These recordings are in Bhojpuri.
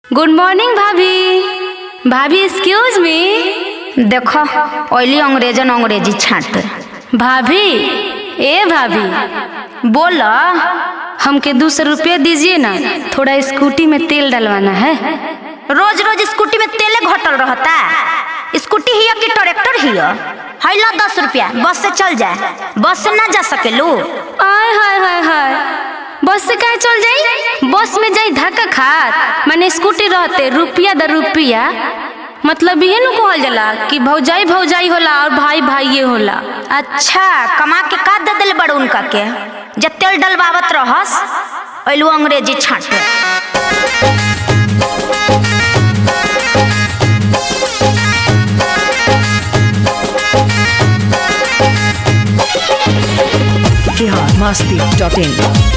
गुड मॉर्निंग भाभी भाभी एक्सक्यूज मी देखो ओइली अंग्रेजन अंग्रेजी छाट भाभी ए भाभी बोल हमके दो सौ रुपया दीजिए ना थोड़ा स्कूटी में तेल डलवाना है रोज रोज स्कूटी में तेले घटल रहता स्कूटी हिया कि ट्रैक्टर हिया हैला दस रुपया बस से चल जाए बस से ना जा सकेलू आय हाय हाय हाय बस से कहे चल जाई बस में जाई धक्का खात माने स्कूटी रहते रुपया द रुपया मतलब ये नु कहल जाला कि भौजाई भौजाई होला और भाई भाई होला अच्छा कमा के का दे दिल बड़ उनका के जब तेल डलवावत रहस ओइलू अंग्रेजी छाट biharmasti.in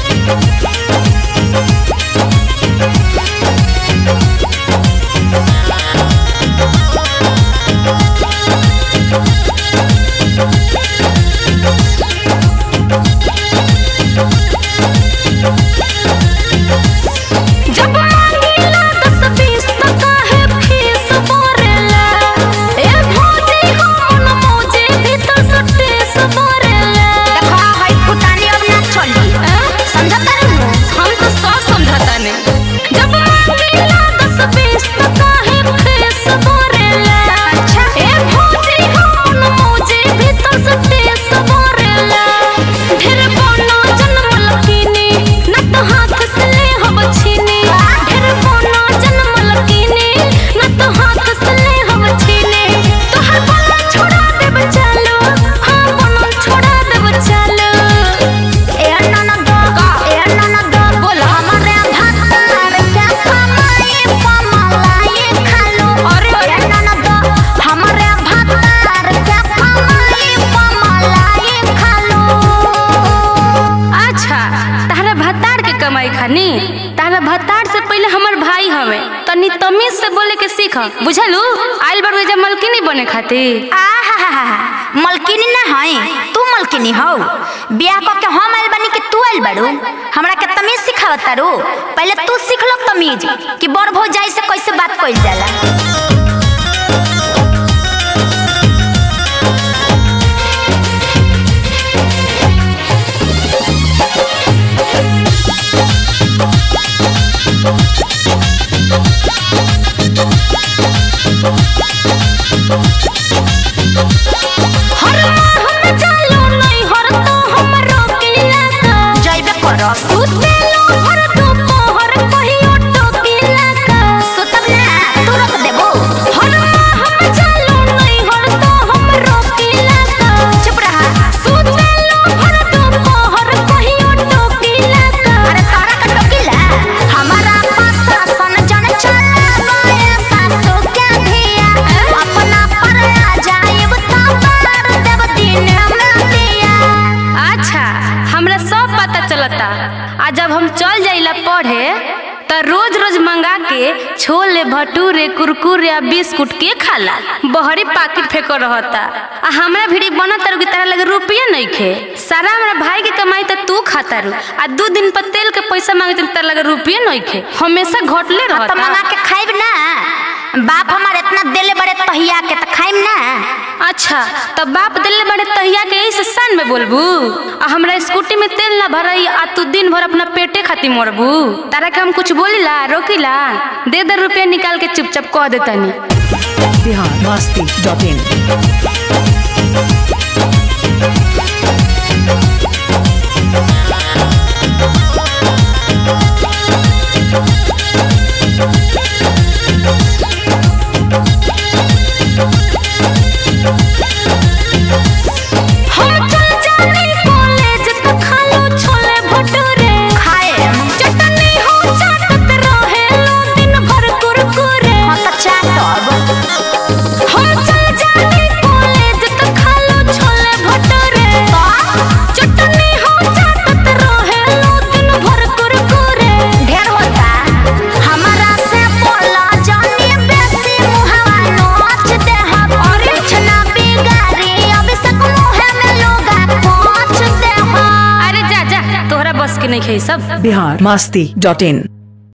जब मांगीला दस बीस टका है फीस बोरेला ए भौजी हम न मौजी भीतर सट्टे सबरेला देखो हई फुटानी अब ना चली समझता रहू हम तो सब समझाता नहीं जब मांगीला दस बीस टका है फीस बोरेला अच्छा। ए भौजी हम न मौजी भीतर सट्टे सबरेला ढेर बोनो जन्म लकीनी न तो हाथ से ले हम छीनी ढेर बोनो जन्म लकीनी न तो हाथ से ले हम छीनी तोहर बोला छोड़ा देब चालो हाँ बोलो छोड़ा देब चालो ए ननद ए ननद बोला। हमरे भातार क्या कमाई पमलाई खालू अरे, ए अरे। ननद हमरे भातार क्या कमाई पमलाई खालू अच्छा तारा भतार के कमाई खानी तारा भतार से पहले हमर भाई हवे तनी तमीज से बोले के सीख बुझलू आइल बार जब मलकिनी बने खातिर आहा मलकिनी ना हई तू मलकिनी हौ बियाह क के हम आइल बानी कि तू आइल बाड़ू हमरा के तमीज सिखावत तारू पहले तू सीख लो तमीज कि बड़ भौजाई से कैसे बात कइल जाला हर हम चालो नहीं हर तो हम रोकिला का जइबे करस सुतेलो हर तो पोहर कहियो टोकिला का सुतब ना तू रोक देबो हर हम चालो नहीं हर तो हम रोकिला का चुप रहा सुतेलो हर तो पोहर कहियो टोकिला का अरे तारा का टोकीला हमारा पासा सन जन चला गए सासू के धिया अपना पर आ जाइब तो बार देव दिन में दिया अच्छा हमरा सब पता चलता आ जब हम चल जाइला पढ़े त रोज रोज मंगा के छोले भटूरे कुरकुरे आ बिस्कुट के खाला बहरी पाकिट फेंको रहता आ हमरा भिड़ी बनत तारू की तरह लगे रुपया नहीं खे सारा हमरा भाई के कमाई त तू खाता रू आ दू दिन पर तेल के पैसा मांगे तरह लगे रुपया नहीं खे हमेशा घटले तो रहता मंगा के खाइब ना बाप हमार इतना देले बड़े तहिया के तो खाइब ना अच्छा तब बाप दिल्ली बड़े तहिया के यही से सान में बोलबू आ हमरा स्कूटी में तेल ना भरई आ तू दिन भर अपना पेटे खातिर मरबू तारा के हम कुछ बोलिला रोकिला दे दे रुपया निकाल के चुपचाप कह देतनी biharmasti.in हम चल जानी कॉलेज त खालो छोले भटूरे खाए चटनी हो चाटत रहे लो दिन भर कुरकुरे हाँ तो चाटब हम चल जानी कॉलेज त खालो छोले भटूरे चटनी हो चाटत रहे लो दिन भर कुरकुरे ढेर होता हमारा से बोला जानी बेसी मुहवा नोच दे हम और कुछ ना बिगाड़ी अब सक मुहे में लोगा पहुंच दे हम अरे जा जा तोहरा बस के नहीं खे सब biharmasti.in